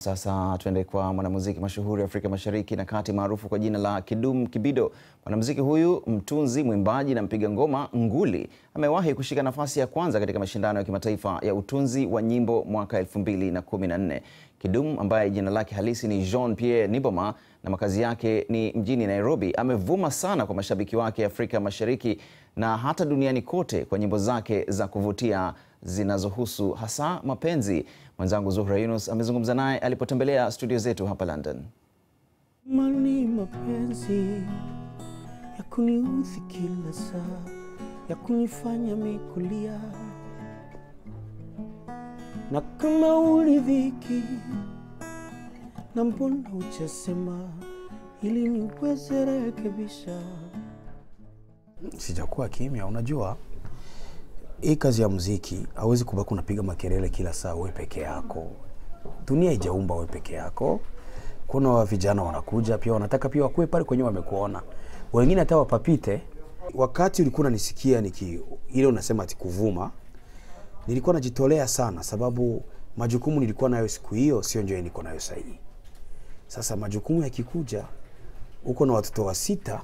Sasa tuende kwa mwanamuziki mashuhuri Afrika Mashariki na Kati maarufu kwa jina la Kidum Kibido. Mwanamuziki huyu mtunzi, mwimbaji na mpiga ngoma nguli amewahi kushika nafasi ya kwanza katika mashindano ya kimataifa ya utunzi wa nyimbo mwaka 2014. Kidum ambaye jina lake halisi ni Jean Pierre Niboma na makazi yake ni mjini Nairobi, amevuma sana kwa mashabiki wake Afrika Mashariki na hata duniani kote kwa nyimbo zake za kuvutia zinazohusu hasa mapenzi. Mwenzangu Zuhra Yunus amezungumza naye alipotembelea studio zetu hapa London. Mani mapenzi ya kuniudhi kila saa, ya kunifanya mikulia, na kama ulidhiki na mbona hujasema ili niweze rekebisha. Sijakuwa kimya. Unajua, hii kazi ya muziki hauwezi kubaki unapiga makelele kila saa wewe peke yako. Dunia haijaumba wewe peke yako. Kuna wa vijana wanakuja pia wanataka pia wakuwe pale kwenye wamekuona, wengine hata wapapite. Wakati ulikuwa unanisikia niki ile unasema ati kuvuma, nilikuwa najitolea sana, sababu majukumu nilikuwa nayo siku hiyo sio ndio niko nayo sasa hivi. Sasa majukumu yakikuja, uko na watoto wa sita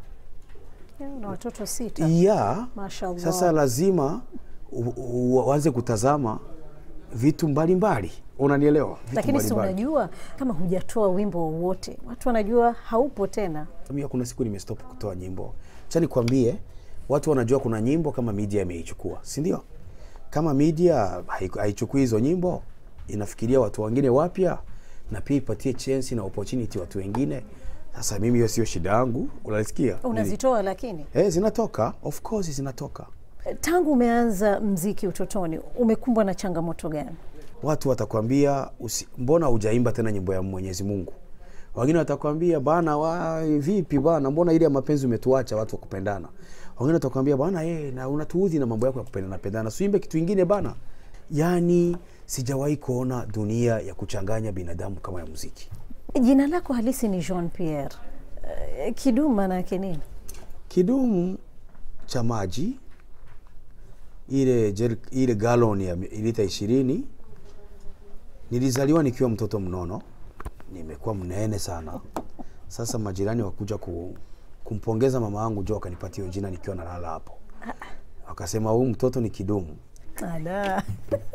na watoto sita. ya Mashallah. sasa lazima u- u- uanze kutazama vitu mbalimbali, unanielewa? Vitu Lakini si mbalimbali. unajua kama hujatoa wimbo wowote, watu wanajua haupo tena. Mimi kuna siku nimestop kutoa nyimbo. Acha nikwambie, watu wanajua kuna nyimbo kama media imeichukua, si ndio? Kama media haiku- haichukui hizo nyimbo, inafikiria watu wengine wapya na pia ipatie chance na opportunity watu wengine. Sasa mimi hiyo sio shida yangu, unasikia? Unazitoa lakini Eh, zinatoka, of course zinatoka. tangu umeanza mziki utotoni umekumbwa na changamoto gani? watu watakwambia usi, mbona hujaimba tena nyimbo ya Mwenyezi Mungu? Wengine watakwambia bana, wa vipi bana, mbona ile ya mapenzi umetuacha watu wa kupendana? Wengine watakwambia bana, eh, na unatuudhi na mambo yako ya kupendana pendana, siimbe kitu kingine bana. Yani sijawahi kuona dunia ya kuchanganya binadamu kama ya muziki. Jina lako halisi ni Jean Pierre. Eh, Kidum maana yake nini? Kidumu cha maji ile jer, ile galon ya lita ishirini nilizaliwa nikiwa mtoto mnono, nimekuwa mnene sana. Sasa majirani wakuja ku, kumpongeza mama yangu jo, wakanipatia hiyo jina nikiwa nalala hapo, wakasema huyu mtoto ni Kidumu. Ala.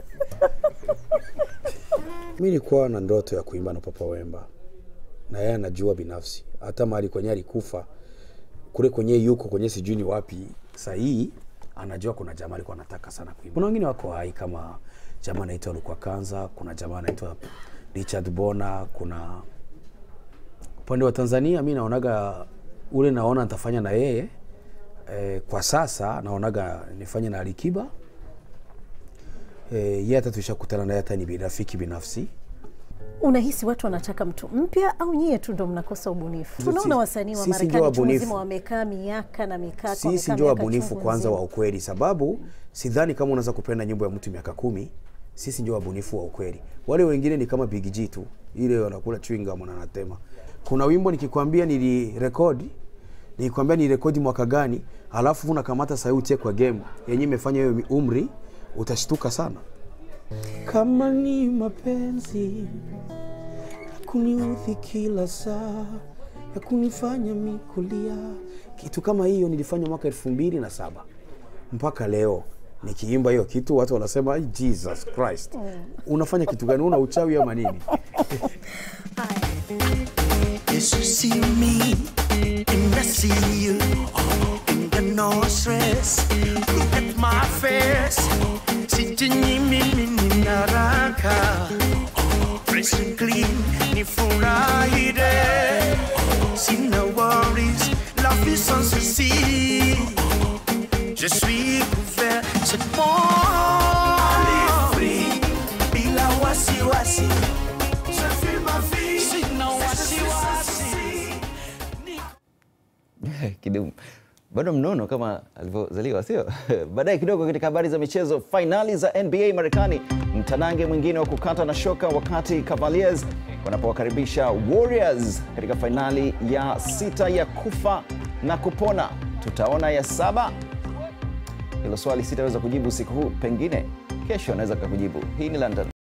Mi nilikuwa na ndoto ya kuimba na Papa Wemba, na yeye anajua binafsi, hata mahali kwenye alikufa kule kwenye yuko kwenye sijui ni wapi sahii, anajua kuna jamaa alikuwa anataka sana kuimba. Kuna wengine wako hai kama jamaa anaitwa Lukwa Kanza, kuna jamaa anaitwa Richard Bona, kuna upande wa Tanzania mi naonaga ule naona nitafanya na yeye eh, kwa sasa naonaga nifanye na Alikiba eh, yeye hata tushakutana naye hata ni bi- rafiki binafsi Unahisi watu wanataka mtu mpya au nyie tu ndo mnakosa ubunifu? Tunaona wasanii wa sisi ndio Marekani chungu wabunifu. nzima wamekaa miaka na mikaka, sisi wamekaa ndio miaka wabunifu chungu kwanza nzima. wa ukweli, sababu sidhani kama unaweza kupenda nyimbo ya mtu miaka kumi. Sisi ndio wabunifu wa ukweli, wale wengine ni kama Big G tu, ile wanakula chewing gum na anatema. Kuna wimbo nikikwambia nilirekodi, nikikwambia nirekodi mwaka gani, alafu unakamata sauti kwa game yenye imefanya hiyo umri, utashtuka sana. Kama ni mapenzi ya kuniudhi kila saa, ya kunifanya mikulia, kitu kama hiyo nilifanya mwaka elfu mbili na saba mpaka leo nikiimba hiyo kitu watu wanasema "Ai, Jesus Christ unafanya kitu gani una uchawi ama nini Yes, you see me, and I see you. And got no stress. Look at my face. Sijinyimi mimi naraka. Fresh and clean, ni furahide. Sina worries, love is on the sea. Je suis couvert, c'est bon. Allez, free, bila wasiwasi. Je fais ma vie, sina wasiwasi. Kidum bado mnono kama alivyozaliwa, sio? Baadaye kidogo, katika habari za michezo, fainali za NBA Marekani, mtanange mwingine wa kukata na shoka, wakati Cavaliers wanapowakaribisha Warriors katika fainali ya sita ya kufa na kupona. Tutaona ya saba? Hilo swali sitaweza kujibu usiku huu, pengine kesho anaweza kukujibu. Hii ni London.